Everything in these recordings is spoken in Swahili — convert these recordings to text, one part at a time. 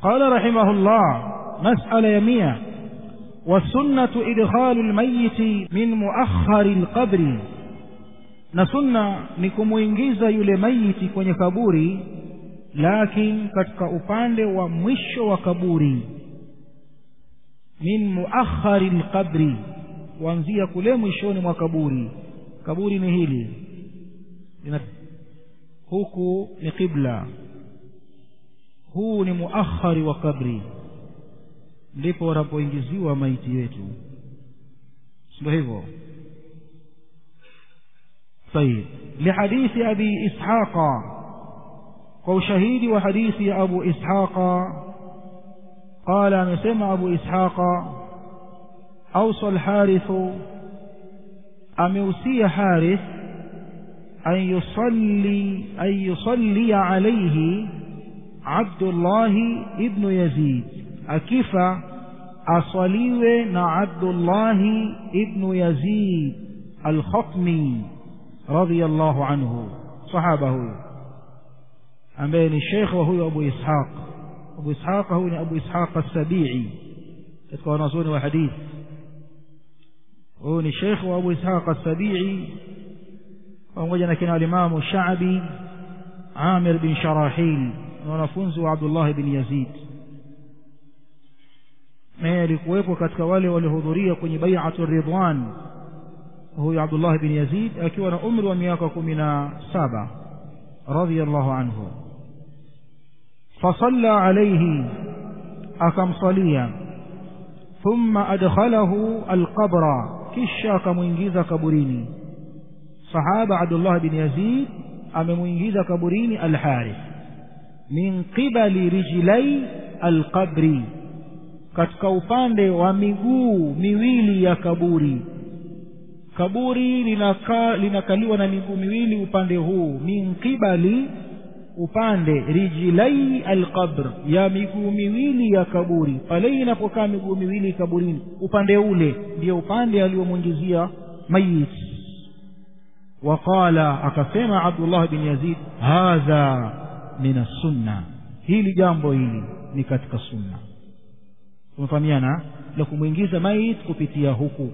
قال رحمه الله مسألة يمية والسنة إدخال الميت من مؤخر القبر na sunna ni kumuingiza yule maiti kwenye kaburi lakin katika upande wa mwisho wa kaburi min muakhari lqabri kuanzia kule mwishoni mwa kaburi kaburi ni hili Lina, huku ni qibla huu ni muakhari wa kabri ndipo wanapoingiziwa maiti wetu ndio hivyo طيب لحديث أبي إسحاق وشهيد وحديث أبو إسحاق قال مسمى أبو إسحاق أوصى الحارث أموسي حارث أن يصلي أن يصلي عليه عبد الله ابن يزيد أكيف أصليwe عبد الله ابن يزيد الخطمي رضي الله عنه صحابة huyo ambaye ni shekhe wa huyo Abu Ishaq Abu Ishaq huyu ni Abu Ishaq as-Sabi'i katika wanazuoni wa hadithi huyu ni shekhe wa Abu Ishaq as-Sabi'i pamoja na kina alimamu Sha'bi Amir bin Sharahil na wanafunzi wa Abdullah bin Yazid naye alikuwepo katika wale waliohudhuria kwenye bai'atu ridwan huyu Abdullah bin Yazid akiwa na umri wa miaka kumi na saba radhiyallahu anhu fasalla alayhi akamsalia thumma adkhalahu alqabra kisha akamwingiza kaburini sahaba Abdullah bin Yazid amemwingiza kaburini alharith min qibali rijlai alqabri katika upande wa miguu miwili ya kaburi kaburi linaka, linakaliwa na miguu miwili upande huu min qibali upande rijilai alqabr ya miguu miwili ya kaburi pale inapokaa miguu miwili kaburini upande ule ndio upande aliyomwingizia mayit waqala akasema abdullah bin yazid hadha min assunna hili jambo hili ni katika sunna tumefahamiana la kumwingiza mayit kupitia huku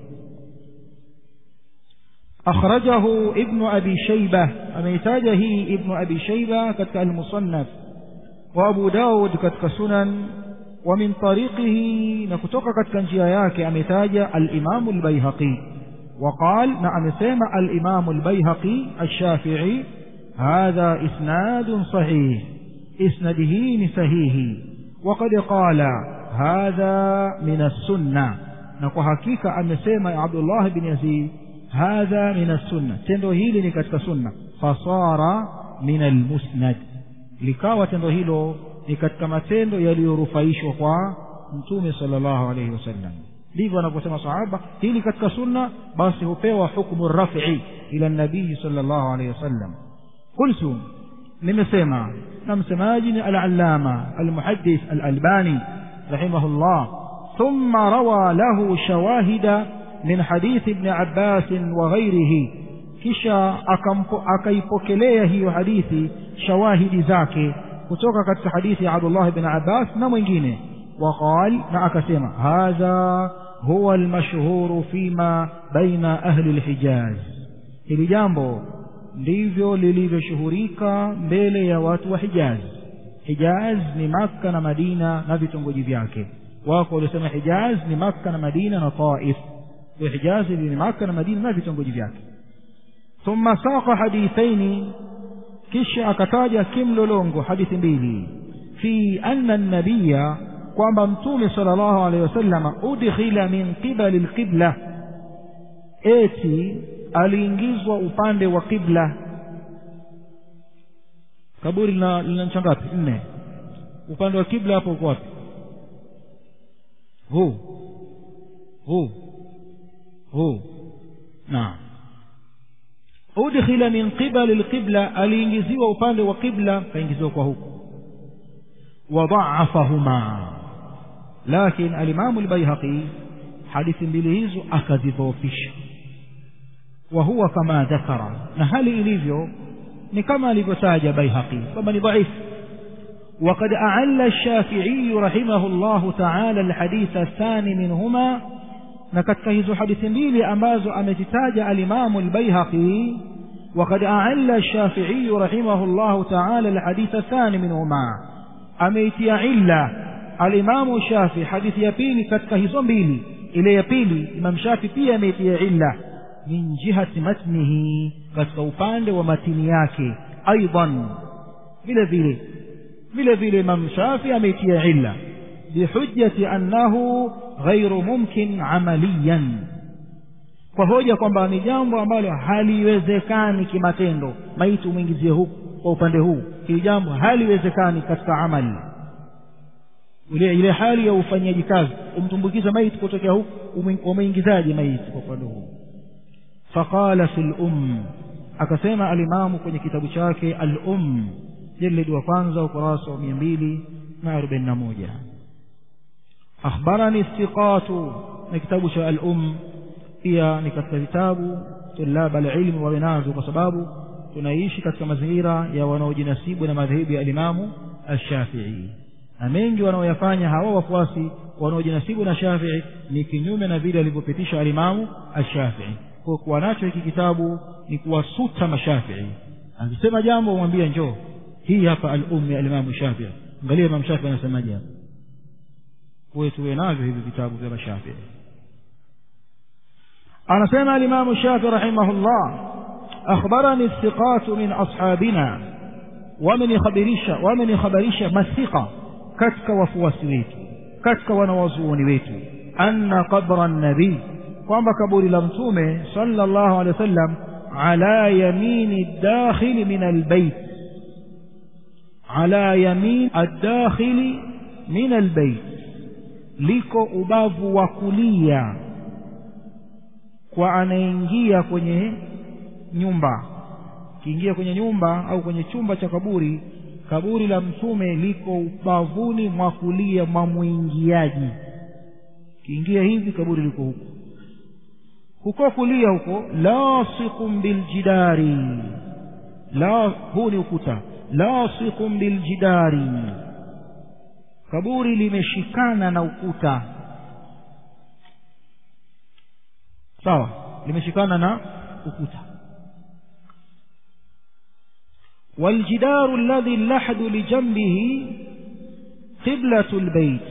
أخرجه ابن أبي شيبة أميتاجه ابن أبي شيبة كتك المصنف وأبو داود كتك سنن ومن طريقه نكتك كتك انجياياك أميتاج الإمام البيهقي وقال نعم سيما الإمام البيهقي الشافعي هذا إسناد صحيح إسنده صحيح وقد قال هذا من السنة نكو حقيقة أمسيما عبد الله بن يزيد hadha min assunna tendo hili ni katika sunna fasara min almusnad likawa tendo hilo ni katika matendo yaliyorufaishwa kwa mtume sallallahu alayhi wasallam ndivyo anavyosema sahaba hili katika sunna basi hupewa hukmu rafi ila nabii sallallahu alayhi wasallam qultu nimesema na msemaji ni al-allama al-muhaddith al-albani rahimahullah thumma rawa lahu shawahida من حديث ابن عباس وغيره kisha akaipokelea hiyo hadithi shawahidi zake kutoka katika hadithi ya Abdullah bin Abbas na mwingine waqal na akasema hadha huwa almashhuru fima baina ahli alhijaz hili jambo ndivyo lilivyoshuhurika mbele ya watu wa Hijaz Hijaz ni Makka na Madina na vitongoji vyake wako waliosema Hijaz ni Makka na Madina na Taif وحجاز بن مكة مدينة ما في تنقج فيك ثم ساق حديثين كش أكتاج كم لونغو حديث بيلي في أن النبي kwamba mtume sallallahu alaihi wasallam udkhila min qibali alqibla eti aliingizwa upande wa qibla kaburi lina lina ncha ngapi nne upande wa kibla hapo uko wapi huu huu huu naam udkhila min qibali alqibla aliingiziwa upande wa qibla kaingiziwa kwa huku وضعفهما لكن الإمام البيهقي حديث mbili hizo akazidhoofisha وهو كما ذكر na hali ilivyo ni kama alivyotaja Baihaqi kwamba ni dhaifu وقد أعل الشافعي رحمه الله تعالى الحديث الثاني منهما نكتك هذو حديث ميلي أمازو أمتتاج الإمام البيهقي وقد أعل الشافعي رحمه الله تعالى الحديث الثاني منهما أميتي علا الإمام الشافعي حديث يبيلي كتك هذو ميلي إلى يبيلي إمام شافعي pia أميتي علا من جهة متنه كتك upande ومتن yake أيضا vile vile vile vile Imam Shafi ameitia illa bihujjati annahu ghairu mumkin amaliyan kwa hoja kwamba ni jambo ambalo haliwezekani kimatendo maiti umwingizie huku kwa upande huu hili jambo haliwezekani katika amali ile ile hali ya ufanyaji kazi umtumbukiza maiti kutokea huku umeingizaje maiti kwa upande huu faqala fil um akasema alimamu kwenye kitabu chake al um jeledi wa kwanza ukurasa wa mia mbili na arobaini na moja akhbarani thiqatu na kitabu cha al-um pia ni katika vitabu tulaba alilmu wawe nazo kwa sababu tunaishi katika mazingira ya wanaojinasibu na madhehebu ya alimamu alshafii na mengi wanaoyafanya hawa wafuasi wanaojinasibu na shafii ni kinyume na vile alivyopitisha alimamu alshafii kwa kuwa nacho hiki kitabu ni kuwasuta mashafii akisema jambo umwambia njoo hii hapa al-um ya Imam Shafi'i angalia Imam Shafi'i anasemaje hapa kwa tuwe navyo hivi vitabu vya Shafi'i anasema al-Imam Shafi'i rahimahullah akhbarani thiqat min ashabina wamenikhabarisha wamenikhabarisha mathiqa katika wafuasi wetu katika wanawazuoni wetu anna qabra an-nabi kwamba kaburi la mtume sallallahu alaihi wasallam ala yamini ad-dakhil min al-bayt على يمين الداخل من البيت liko ubavu wa kulia kwa anaingia kwenye nyumba kiingia kwenye nyumba au kwenye chumba cha kaburi kaburi la mtume liko ubavuni mwa kulia mwa mwingiaji kiingia hivi kaburi liko huko huko kulia huko lasiqun biljidari la huu ni ukuta lasiqun biljidari kaburi limeshikana na ukuta sawa limeshikana na ukuta والجدار الذي اللحد لجنبه قبلة البيت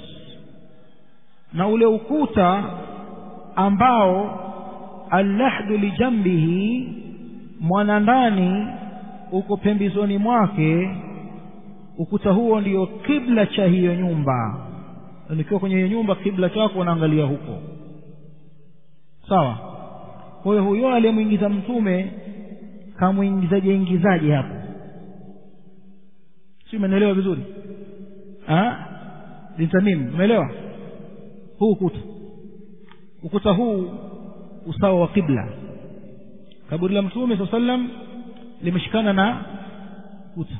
na ule ukuta ambao allahdu lijambihi mwanandani uko pembezoni mwake ukuta huo ndio kibla cha hiyo nyumba nikiwa kwenye hiyo nyumba kibla chako unaangalia huko sawa kwa hiyo huyo aliyemwingiza mtume kamwingizaje ingizaje hapo si umeelewa vizuri bintamim umeelewa huu ukuta ukuta huu usawa wa kibla kaburi la mtume saa sallam limeshikana na ukuta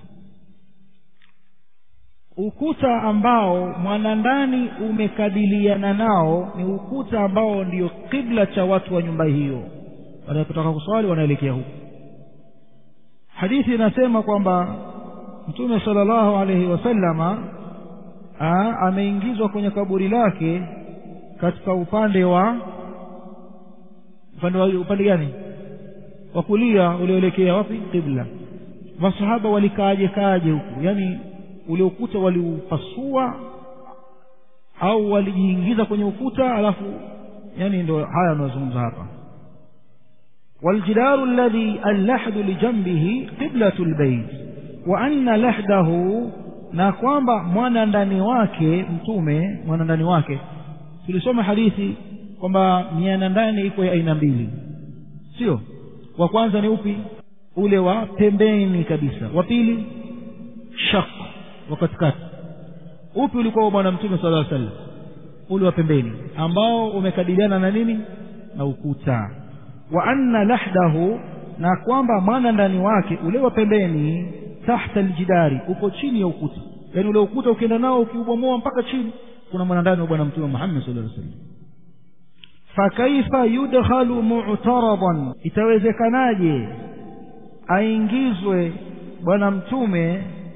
ukuta ambao mwanandani umekabiliana nao ni ukuta ambao ndio kibla cha watu wa nyumba hiyo wanapotaka kuswali wanaelekea huko hadithi inasema kwamba mtume sallallahu alaihi wasallama ameingizwa kwenye kaburi lake katika upande wa upande wa upande gani wa kulia ulioelekea wapi qibla masahaba walikaaje kaaje huku yani ule ukuta waliupasua au walijiingiza kwenye ukuta alafu yani ndo haya anazungumza hapa والجدار الذي اللحد لجنبه قبلة البيت وأن لحده na kwamba mwana ndani wake mtume mwana ndani wake tulisoma hadithi kwamba miana ndani iko ya aina mbili sio wa kwanza ni upi ule wa pembeni kabisa wa pili shaq wa katikati upi ulikuwa wa bwana mtume sala llaw sallam ule wa pembeni ambao umekabiliana na nini na ukuta wa anna lahdahu na kwamba mwana ndani wake ule wa pembeni tahta aljidari uko chini ya ukuta yaani ule ukuta ukienda nao ukiubomoa mpaka chini kuna mwanandani wa bwana mtume muhammad sallallahu alaihi wasallam fakaifa yudkhalu mu'taradan itawezekanaje aingizwe bwana mtume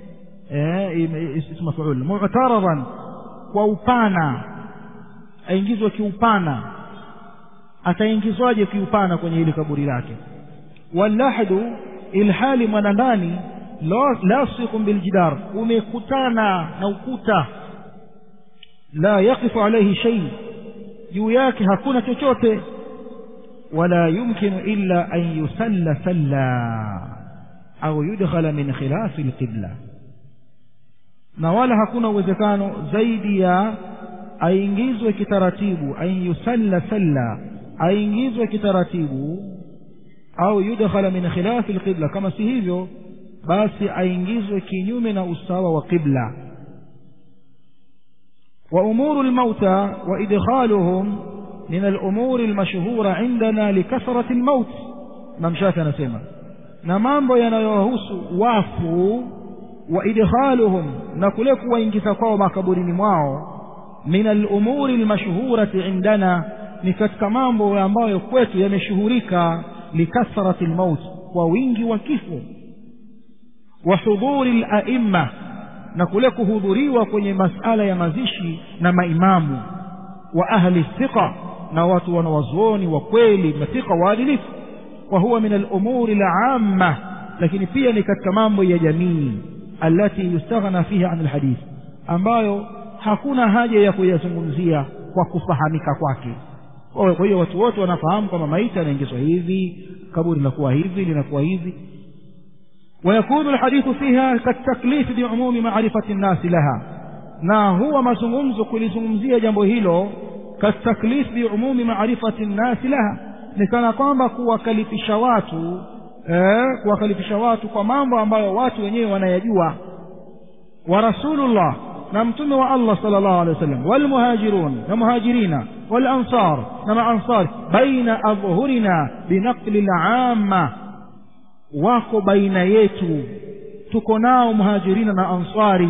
ismu mafuul mu'taradan kwa upana aingizwe kiupana ataingizwaje kiupana kwenye ile kaburi lake wallahdu ilhali mwanandani lasiqun biljidar umekutana na ukuta la yaqifu alayhi shay juu yake hakuna chochote wala yumkinu illa an yusalla salla au yudkhala min khilafi alqibla na wala hakuna uwezekano zaidi ya aingizwe kitaratibu an yusalla salla aingizwe kitaratibu au yudkhala min khilafi alqibla kama si hivyo basi aingizwe kinyume na usawa wa qibla wa umuru almauta wa idkhaluhum min alumuri almashhura indana likathrati almaut Imam Shafi anasema na mambo yanayohusu wafu wa idkhaluhum na kule kuwaingiza kwao makaburini mwao min alumuri almashhurati indana ni katika mambo ambayo kwetu yameshuhurika likathrati almaut kwa wingi wa kifo wa hudhuri alaimma na kule kuhudhuriwa kwenye masala ya mazishi na maimamu wa ahli thiqa na watu wanawazuoni wa kweli mathiqa waadilifu wa huwa min alumuri alamma lakini pia ni katika mambo ya jamii alati yustaghna fiha an alhadith ambayo hakuna haja ya kuyazungumzia kwa kufahamika kwake kwa hiyo watu wote wanafahamu kwamba maiti anaingizwa hivi kaburi linakuwa hivi linakuwa hivi ويكون الحديث فيها كالتكليف بعموم معرفة الناس لها na huwa mazungumzo kulizungumzia jambo hilo kataklif biumumi marifati nnasi laha ni kana kwamba kuwakalifisha watu eh, kuwakalifisha watu kwa mambo ambayo watu wenyewe wanayajua wa rasulullah na mtume wa allah sala llahu alehi wa sallam walmuhajirun na muhajirina walansar na maansar baina adhhurina binaqli lamma wako baina yetu tuko nao muhajirina na ansari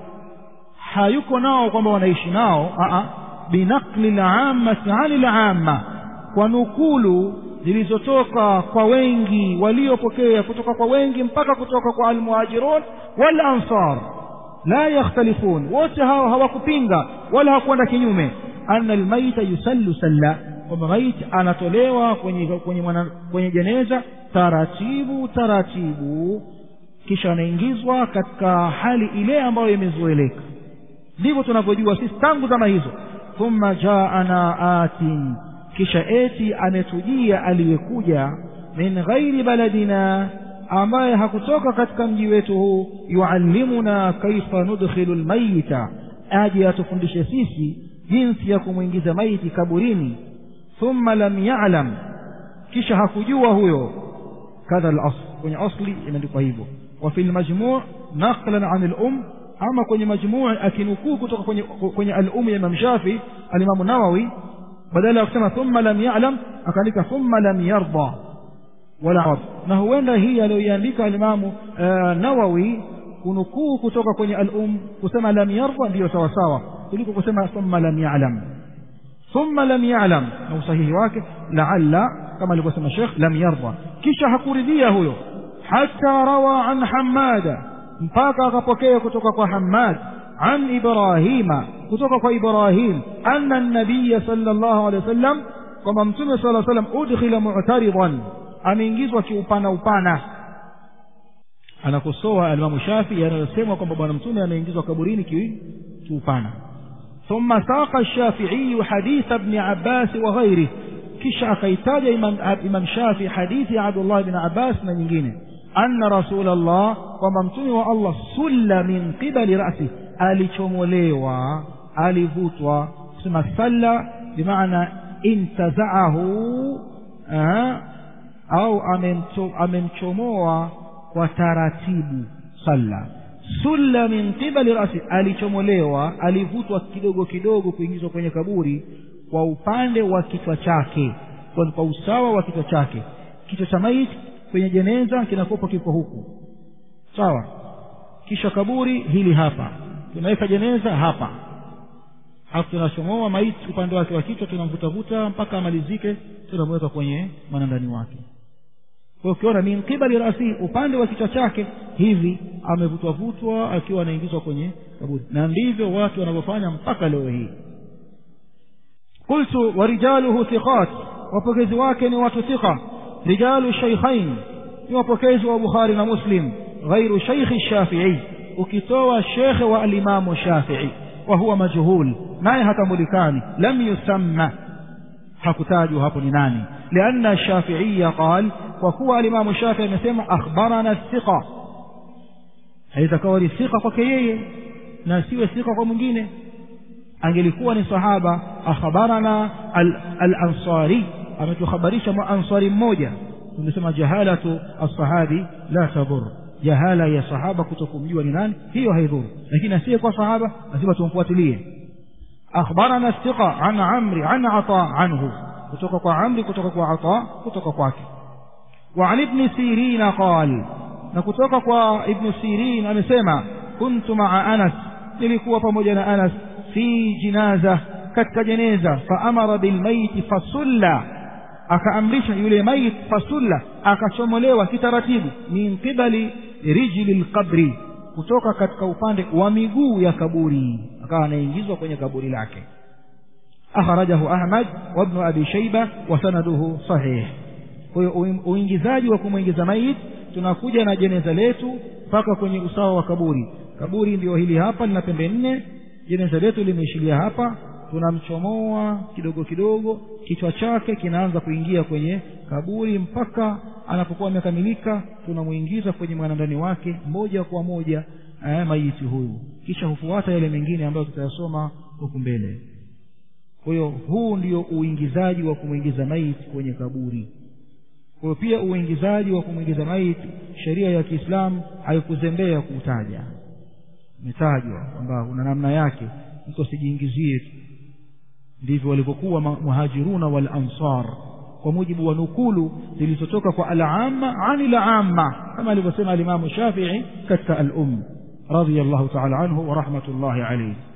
hayuko nao kwamba wanaishi nao aa binaqli lammati ani lamma kwa nukulu zilizotoka kwa wengi waliopokea kutoka kwa wengi mpaka kutoka kwa almuhajirun wal ansar la yakhtalifun wote hao hawakupinga wala hawakwenda kinyume anna almaita yusallu salla kwamba maiti anatolewa kwenye kwenye, mwana, kwenye jeneza taratibu taratibu kisha anaingizwa katika hali ile ambayo imezoeleka ndivyo tunavyojua sisi tangu zama hizo thumma jaana atin kisha eti ametujia aliyekuja min ghairi baladina ambaye hakutoka katika mji wetu huu yuallimuna kaifa nudkhilu lmayita aje atufundishe sisi jinsi ya kumwingiza maiti kaburini thumma lam yalam kisha hakujua huyo kadha al-asl kwenye asli imeandikwa hivyo wa fi al-majmu' naqlan 'an al-um ama kwenye majmuu akinukuu kutoka kwenye kwenye al-um ya Imam Shafi al-Imam Nawawi badala ya kusema thumma lam ya'lam akaandika thumma lam yarda wala na huenda hii aliyoiandika al-Imam Nawawi kunukuu kutoka kwenye al-um kusema lam yarda ndiyo sawa sawa kuliko kusema thumma lam ya'lam thumma lam ya'lam na usahihi wake la'alla kama alivyosema Sheikh lam yarda kisha hakuridhia huyo hata rawa an Hammada mpaka akapokea kutoka kwa Hammad an Ibrahima kutoka kwa Ibrahim anna an-nabiy sallallahu alayhi wasallam kwamba mtume sallallahu alayhi wasallam udkhila mu'taridan ameingizwa kiupana upana anakosoa alimamu Shafi yanayosema kwamba bwana mtume ameingizwa kaburini kiupana ثم ساق الشافعي حديث ابن عباس وغيره kisha akaitaja imam, imam shafi hadithi ya abdullah bin abbas na nyingine anna rasulallah kwamba mtume wa allah sulla min qibali rasi alichomolewa alivutwa kusema salla bimaana intazaahu au amemchomoa kwa taratibu salla sulla min qibali rasi alichomolewa alivutwa kidogo kidogo kuingizwa kwenye kaburi kwa upande wa kichwa chake kwa, kwa usawa wa kichwa chake kichwa cha maiti kwenye jeneza kinakuwa kiko huku sawa kisha kaburi hili hapa tunaweka jeneza hapa alafu tunachomoa maiti upande wake wa kichwa tunamvutavuta mpaka amalizike tunamweka kwenye mwanandani wake kwa ukiona min qibali rasi upande wa kichwa chake hivi amevutwa vutwa akiwa anaingizwa kwenye kaburi na ndivyo watu wanavyofanya mpaka leo hii qultu warijaluhu thiqat wapokezi wake ni watu thiqa rijalu shaykhain ni wapokezi wa bukhari na muslim ghairu shaykhi shafii ukitoa shekhe wa alimamu shafii wa huwa majhul naye hatambulikani lam yusamma hakutajwa hapo ni nani lianna shafiiya qal kwa kuwa alimamu shafii amesema akhbarana thiqa haitakawa ni thiqa kwake yeye na siwe thiqa kwa mwingine angelikuwa ni sahaba akhbarana al-ansari ametuhabarisha maansari mmoja tumesema jahalatu as-sahabi la tadur jahala ya sahaba kutokumjua ni nani hiyo haidhuru lakini asiye kwa sahaba lazima tumfuatilie akhbarana thiqa an amri an ata anhu kutoka kwa amri kutoka kwa ata kutoka kwake wa an ibn sirin qal na kutoka kwa ibn sirin amesema kuntu maa anas nilikuwa pamoja na anas fi jinaza katika jeneza faamara bilmaiti fasulla akaamrisha yule mait fasulla akachomolewa kitaratibu min qibali rijli lqabri kutoka katika upande wa miguu ya kaburi akawa anaingizwa kwenye kaburi lake akhrajahu ahmad wabnu abi shaiba wa sanaduhu sahih kwa hiyo uingizaji wa kumwingiza mait tunakuja na jeneza letu mpaka kwenye usawa wa kaburi kaburi ndio hili hapa lina pembe nne jeneza letu limeishilia hapa tunamchomoa kidogo kidogo kichwa chake kinaanza kuingia kwenye kaburi mpaka anapokuwa amekamilika tunamwingiza kwenye mwanandani wake moja kwa moja eh, maiti huyu kisha hufuata yale mengine ambayo tutayasoma huku mbele kwa hiyo huu ndio uingizaji wa kumwingiza maiti kwenye kaburi kwa hiyo pia uingizaji wa kumwingiza maiti sheria ya kiislamu haikuzembea kuutaja umetajwa kwamba una namna yake mtu asijiingizie tu ndivyo walivyokuwa muhajiruna wal ansar kwa mujibu wa nukulu zilizotoka kwa al-amma ani la-amma kama alivyosema alimamu shafii katika al-um radiyallahu ta'ala anhu wa rahmatullahi alayhi